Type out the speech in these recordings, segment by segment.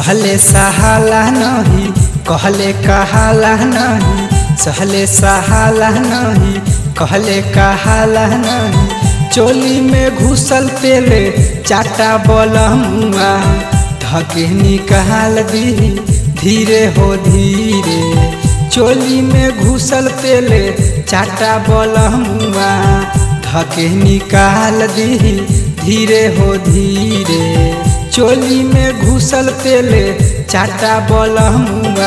सहले सहाला नहीं कहले कहाला नहीं सहले सहाला नहीं कहले कहाला नहीं चोली में घुसल तेले चाटा बलमुआ धके निकाल दी धीरे हो धीरे चोली में घुसल तेले चाटा बलमुआ धके निकाल दी धीरे हो धीरे चोली में घुसल तेले चाटा बलमुआ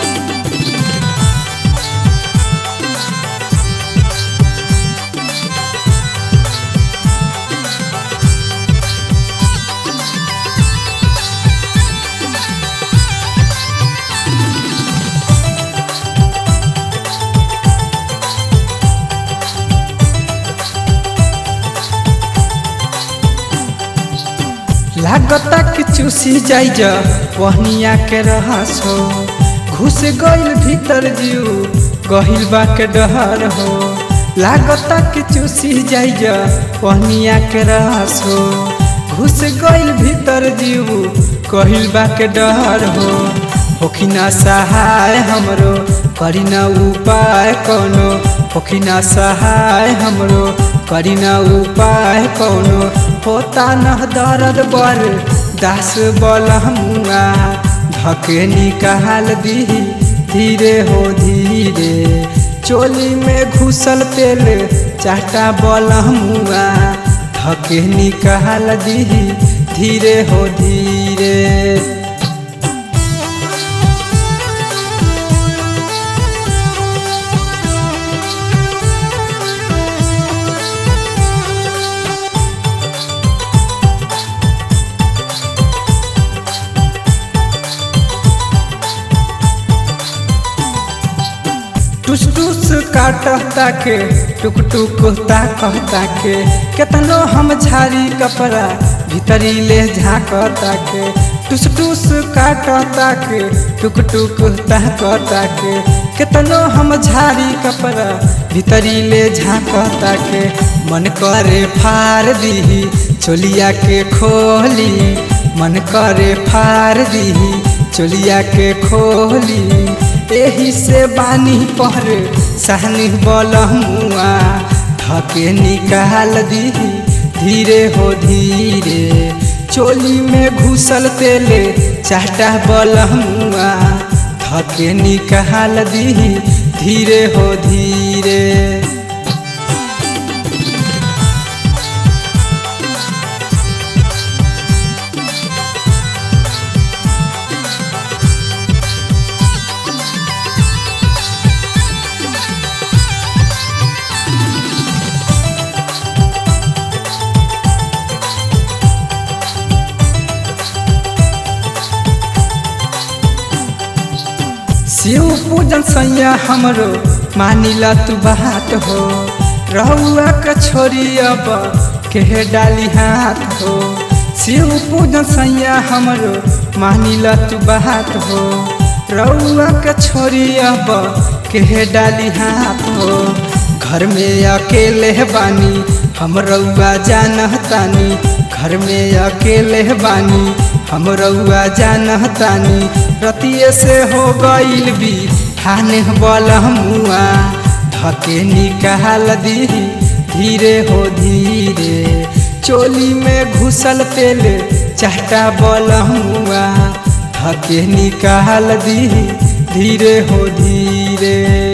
लागता कि चूसी जाइ जा पहनिया के रहस हो घुस गइल भीतर जीव गहिल बा के डहर हो लागता कि चूसी जाइ जा पहनिया के रहस हो घुस गइल भीतर जीव गहिल बा के डहर हो होखिना सहाय हमरो करी न उपाय कोनो होखिना सहाय हमरो करी न उपाय कोनो होता न दर्द बर दास बलमुआ धके निकाल दी धीरे हो धीरे चोली में घुसल तेल चाटा बलमुआ धके निकाल दी धीरे हो धीरे टुस टुस काटता के टुक टुक ताकता के केतनो हम झारी कपड़ा भीतरी ले झाकता के टुस टुस काटता के टुक टुक ताकता के केतनो हम झारी कपड़ा भीतरी ले झाकता के मन करे फार दी चोलिया के खोली मन करे फार दी चोलिया के खोली एही से बानी पर सहनी बलमुआ धके निकाल दी धीरे हो धीरे चोली में घुसल तेले चाटा बलमुआ धके निकाल दी धीरे हो धीरे शिव पूजन सैया हमरो मानिला तू बात हो रहुआ के छोरी अब के डाली हाथ हो शिव पूजन सैया हमरो मानिला तू बात हो रहुआ के छोरी अब के डाली हाथ हो घर में अकेले बानी हम रउआ जानतानी घर में अकेले बानी हम रउआ जानतानी रतिये से हो गईल भी हाने बलमुआ धके निकाल दी धीरे हो धीरे चोली में घुसल तेल चाटा बलमुआ धके निकाल दी धीरे हो धीरे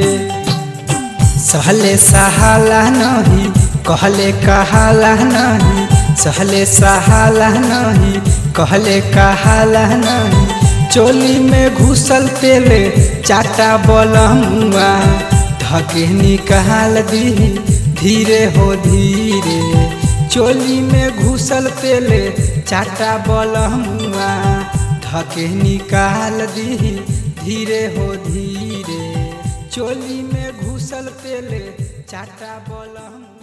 सहले सहाला नहीं कहले कहाला नहीं सहले सहाला नहीं कहले कहाला नहीं चोली में घुसल तेले चाटा बलमुआ धके निकाल दी धीरे हो धीरे चोली में घुसल तेले चाटा बलमुआ धके निकाल दी धीरे हो धीरे चोली में घुसल तेले चाटा बलमुआ